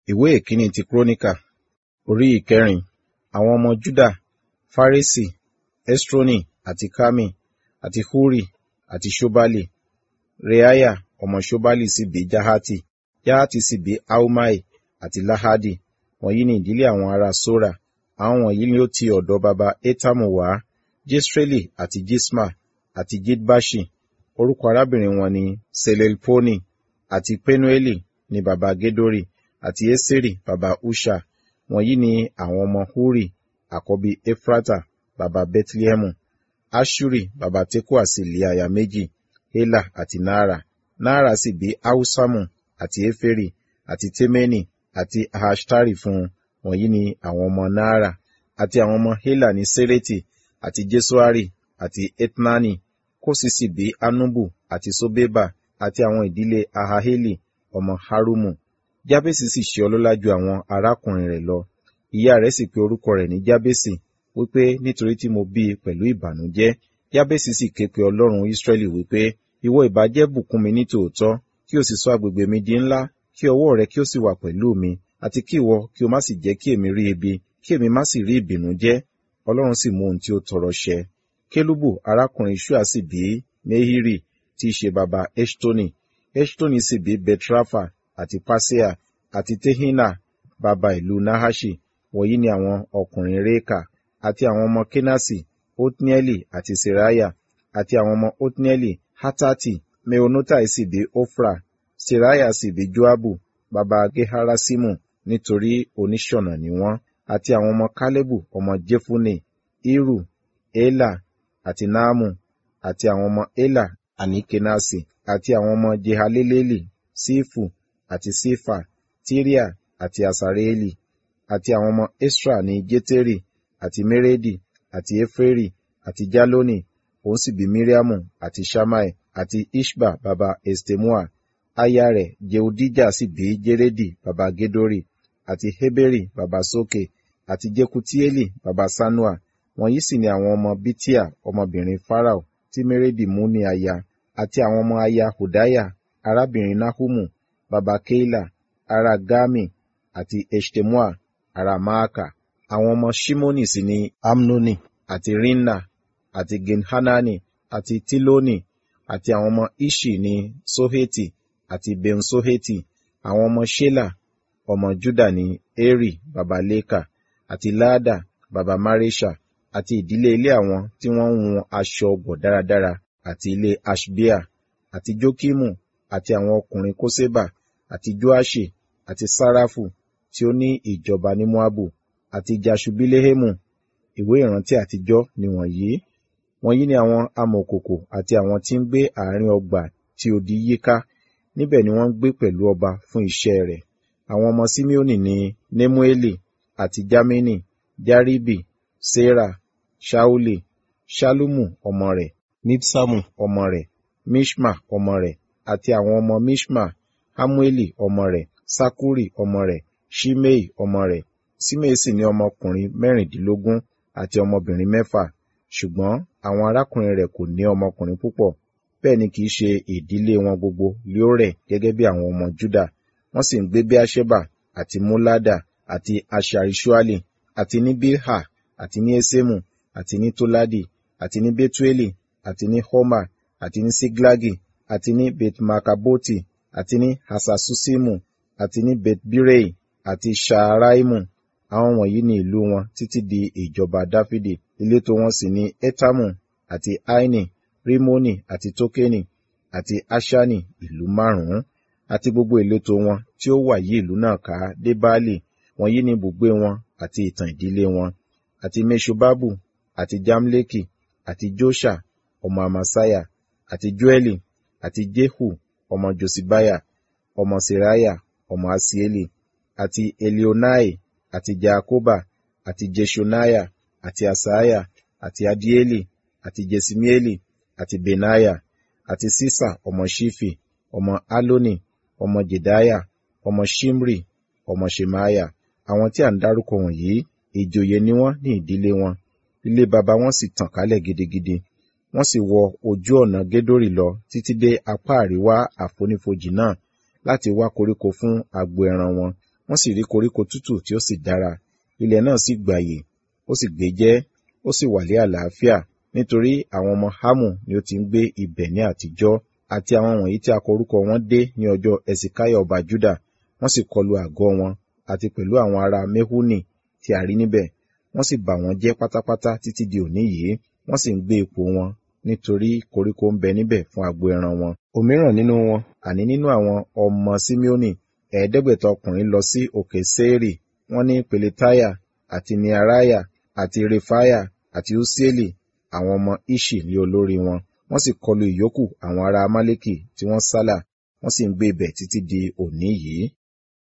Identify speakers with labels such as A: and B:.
A: ìwé ìkíní ti kúrónìkà orí ìkẹrin àwọn ọmọ juda faresi esroni àti kami àti huri àti ṣobali reaya ọmọ ṣobali sì bí jahati jahati sì bí ahumai àti lahadi wọ̀nyí ni ìdílé àwọn ará sora àwọn wọ̀nyí ni ó ti ọ̀dọ̀ baba etamu wá jesreli àti jisma àti jidbashi orúkọ arábìnrin wọn ni selelponi àti penueli ni baba gedori àti eseri baba usha wọ̀nyí ni àwọn ọmọ huri àkọ́bí efrata baba bethlehemu ashuri baba tekoa sì lé aya méjì hela àti naara naara sì bí ahusamu àti eferi àti temeni àti ahashtari fún wọ̀nyí ni àwọn ọmọ naara àti àwọn ọmọ hela ní sereti àti jesuari àti etnani kósì sì bí anubu àti sobeba àti àwọn ìdílé ahaheli ọmọ harumu jábèsì sì ṣe ọlọ́lá ju àwọn arákùnrin rẹ̀ lọ ìyá rẹ̀ sì pe orúkọ rẹ̀ ní jábèsì wípé nítorí tí mo bí i pẹ̀lú ìbànújẹ́ jábèsì sì ké pe ọlọ́run ísírẹ́lì wípé ìwọ ìbá jẹ́ bùkún mi ní tòótọ́ kí o sì sọ agbègbè mi di ńlá kí ọwọ́ rẹ kí ó sì wà pẹ̀lú mi àti kí ìwọ kí o má sì jẹ́ kí èmi rí ibi kí èmi má sì rí ìbìnújẹ́ ọlọ́run sì mú ohun tí ó tọrọ ṣẹ kélúbù arákùnrin ṣúà sì bí nehiri tí í ṣe baba eshtoni eshtoni sì bí betrafa àti pasea àti tehina baba ìlú nahashi wọ̀nyí ni àwọn ọkùnrin réka àti àwọn ọmọ kenasi otnieli àti seraya àti àwọn ọmọ otnieli hatati meonotai sì bí ofra seraya sì bí joabu baba geharasimu nítorí oníṣọ̀nà ni wọ́n àti àwọn ọmọ kálẹ́bù ọmọ jefune iru ela àti naamu àti àwọn ọmọ ela àní kenasi àti àwọn ọmọ jehaleleli sífù àti sífà tíríà àti asareeli àti àwọn ọmọ esra ní jeteri àti meredi àti eferi àti jaloni òun sì bí miriamu àti shamai àti ishba baba estemua aya rẹ̀ jeudija sì bí jeredi baba gedori àti heberi baba soke àti jekutieli baba sanua wọ̀nyí sì ni àwọn ọmọ bitia ọmọbìnrin farao tí meredi mú ní aya àti àwọn ọmọ aya hudaya arábìnrin nahumu baba keila ará gami àti eshtemua ará maaka àwọn ọmọ shimoni sì ni amnoni àti rinna àti genhanani àti tiloni àti àwọn ọmọ ishi ní soheti àti bensoheti àwọn ọmọ shela ọmọ juda ní eri baba leka àti laada baba maresha àti ìdílé ilé àwọn tí wọ́n ń hun aṣọ ọgbọ̀ dáradára àti ilé ashbia àti jokimu àti àwọn ọkùnrin koseba àti joashi àti sarafu tí ó ní ìjọba ní moabu àti jashubilehemu ìwé ìrántí àtijọ́ ni wọ̀nyí wọ̀nyí ni àwọn amọ̀kòkò àti àwọn tí ń gbé àárín ọgbà tí odi yíká níbẹ̀ ni wọ́n ń gbé pẹ̀lú ọba fún iṣẹ́ rẹ̀ àwọn ọmọ simeoni ni nemueli àti jamini jaribi sera shauli shalumu ọmọ rẹ̀ mipsamu ọmọ rẹ̀ mishma ọmọ rẹ̀ àti àwọn ọmọ mishma hamueli ọmọ rẹ̀ sakuri ọmọ rẹ̀ shimei ọmọ rẹ̀ simei sì ní ọmọkùnrin mẹ́rìndínlógún àti ọmọbìnrin mẹ́fà ṣùgbọ́n àwọn arákùnrin rẹ̀ kò ní ọmọkùnrin púpọ̀ bẹ́ẹ̀ ni kìí ṣe ìdílé wọn gbogbo lé ó rẹ̀ gẹ́gẹ́ bí àwọn ọmọ juda wọ́n sì ń gbé bí aṣẹ́bà àti múládà àti aṣàríṣúálì àti ní bilha àti ní esemu àti ní toladi àti ní betueli àti ní homa àti ní siglagi àti ní betmakaboti àti ní hasasusimu àti ní betbirei àti shaaraimu àwọn wọ̀nyí ni ìlú wọn títí di ìjọba dáfídì ìletò wọn sì ní etamu àti aini rimoni àti tokeni àti ashani ìlú márùn-ún àti gbogbo ìletò wọn tí ó wà yí ìlú náà ká dé baálì wọ̀nyí ni ibùgbé wọn àti ìtàn ìdílé wọn àti meshobabu àti jamleki àti josha ọmọ amasaya àti joeli àti jehu ọmọ josibaya ọmọ seraya ọmọ asieli àti elionai àti jaakoba àti jeshonaya àti asaya àti adieli àti jesimieli àti benaya àti sisa ọmọ shifi ọmọ aloni ọmọ jedaya ọmọ shimri ọmọ shemaya àwọn tí à ń dárúkọ wọ̀nyí ìjòyè ni wọ́n ní ìdílé wọn ilé baba wọn sì tàn kálẹ̀ gidigidi wọ́n sì wọ ojú ọ̀nà gédórì lọ títí dé apá àríwá àfonífojì náà láti wá koríko fún agbo ẹran wọn wọ́n sì rí koríko tútù tí ó sì dára ilẹ̀ náà sì gbàyè ó sì gbéjẹ́ ó sì wà ní àlàáfíà nítorí àwọn ọmọ hámù ni ó ti ń gbé ibẹ̀ ní àtijọ́ àti àwọn wọ̀nyí tí a kọ orúkọ wọn dé ní ọjọ́ ẹsìkáyà ọba júdà wọ́n sì kọlu àgọ́ wọn àti pẹ̀lú àwọn ará mehuni tí a rí níbẹ̀ wọ́n sì bà wọ́n jẹ́ pátápátá títí di òní yìí wọ́n sì ń gbé ipò wọn nítorí koríko ń bẹ níbẹ̀ fún agbo ẹran wọn. òmíràn nínú wọn àní nínú àwọn ọmọ simeoni ẹ̀ẹ́dẹ́gbẹ̀ta ọkùnrin lọ sí òkè séèrì wọ́n ní peletaya àti nearaya àti refaya àti usieli àwọn ọmọ ishi ní olórí wọn wọ́n sì kọlu ìyókù àwọn ará amálẹ́kì tí wọ́n sálà wọ́n sì ń gbé ibẹ̀ títí di òní yìí.